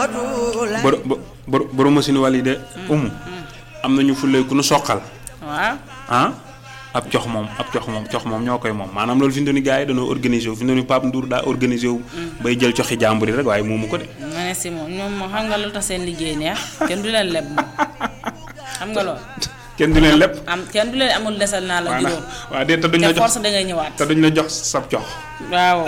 bor bor borom machine wàll yi de. umu am nañu fulle ku nu soqal. waaw ah ab cox moom ab cox moom cox moom ñoo koy moom maanaam loolu fi mu toll nii gars yi dañoo organisé wu fi mu toll nii Pape Ndour daa organisé wu. bay jël coxi jàmbur yi rek waaye moomu ko de. ma ne si moom ñoom moom xam nga lu tax seen liggéey neex kenn du leen leb moom xam nga loolu kenn du leen lépp. am kenn du leen amul desal naa la waaw juróom waaw de te duñ la te jox force da ngay ñëwaat te duñ la jox sab cox. waaw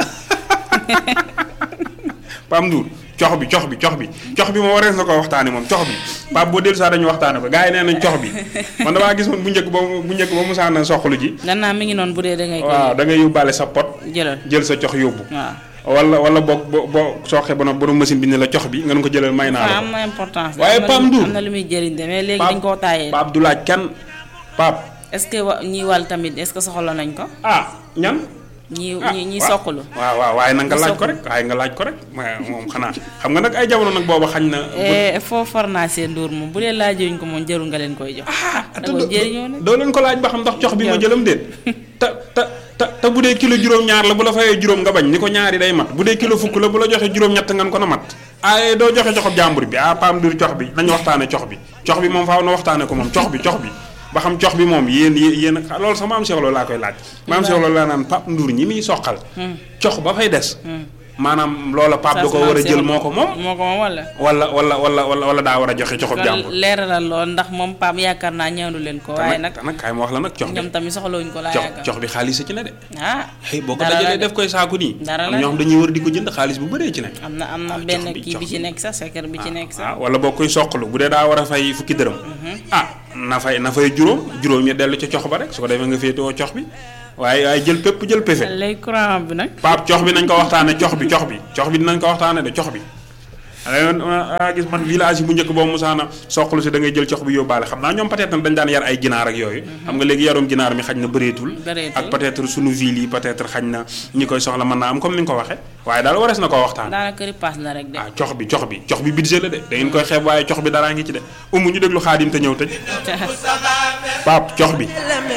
Pape Ndour cox bi cox bi cox bi cox bi moo warees na ko waxtaane moom cox bi Pape boo dellu saa dañu waxtaane ko gars yi nee nañ cox bi man damaa gis woon bu njëkk ba bu njëkk ba mu saan na soxlu ji. gannaaw mi ngi noonu bu dee da ngay koy waaw da ngay yóbbaale sa pot jëlal jël sa cox yóbbu. waaw wala wala boog boo boo sooxee ba nag borom machine bi ne la cox bi nga ko jëlal may naa waaw la am na importance waaye am na Pape lu- Ndour am na lu muy jëriñ de mais léegi Pape- dañ koo taayee Pape du laaj kenn Pape est-ce que wa ñii wàll tamit est-ce que soxla nañ ko ah ñan. ñii ah ñii ñii waaw. soqalu waaw waaw waaye nag nga Ñi laaj ko soqalu. rek waaye nga laaj ko rek waaye moom xanaa xam nga nag ay jamono nag booba xañ na. Eh, foo farnaasee Ndour moom bu dee laajuñ ko moom jërul nga leen koy jox da te ko doo- jëriñoo nag doo leen ko laaj ba xam ndax cox bi ma Yow. jëlam déet te te te te bu dee kilo juróom-ñaar la bu la fayee juróom nga bañ ni ko ñaari day mat bu dee kilo fukk la bu la joxee juróom-ñett nga ko na mat ay doo joxe coxob jàmbur bi ah Pape Ndour cox bi nañu waxtaane cox bi cox bi moom faaw na waxtaane ko moom cox bi cox bi ba xam cox bi moom yéen yéen yéen a loolu sax maam Cheikh Lo laa koy laaj maam Cheikh Lo laa naan Pape Ndour ñi muy soqal cox ba fay des maanaam loola Pape da ko war a jël moo ko moom moo ko moom wala wala wala wala wala wala daa war a joxe coxob loolu jàmbur leeralal lool ndax moom Pape yaakaar naa ñëwlu leen ko waaye nag te nag kaay ma wax la nag cox bi ñoom tamit soxlawuñ ko laa cox yaakaar cox bi xaalis a ci ne de ah xëy boo ko dara la dajalee de. def koy saaku nii Dara am la ñoo xam dañuy war di ko jënd xaalis bu bëree ci ne am na am na Ah, jox benn bi, kii jox bi ci bi. nekk sax secret bi ci nekk sax ah wala boo koy soqalu bu dee daa war a fay fukki dërëm ah na fay na fay juróom juróom ya dellu ca cox ba rek su ko defee nga féetewoo cox bi waaye waaye jël pépp jël péfe léegi courant bi nag paap cox bi nañ ko waxtaane cox bi cox bi cox bi dinañ ko waxtaane de cox bi a gis man village yi bu njëkk boobu musaana soqalu si da ngay jël cox bi yóbbaale xam naa ñoom peut-être dañ daan yar ay ginaar ak yooyu xam nga léegi yarum ginaar mi xañ na bëreetul Bëreetul. ak peut-être sunu ville yi peut-être xañ na ñi koy soxla mën naa am comme ni nga ko waxe waaye daal warees na koo waxtaan daanaka ripaas la rek de ah cox bi cox bi cox bi budget la de da ngeen koy xeeb waaye cox bi daraa ngi ci de umu ñu déglu xaadim te ñëw tëj paap cox bi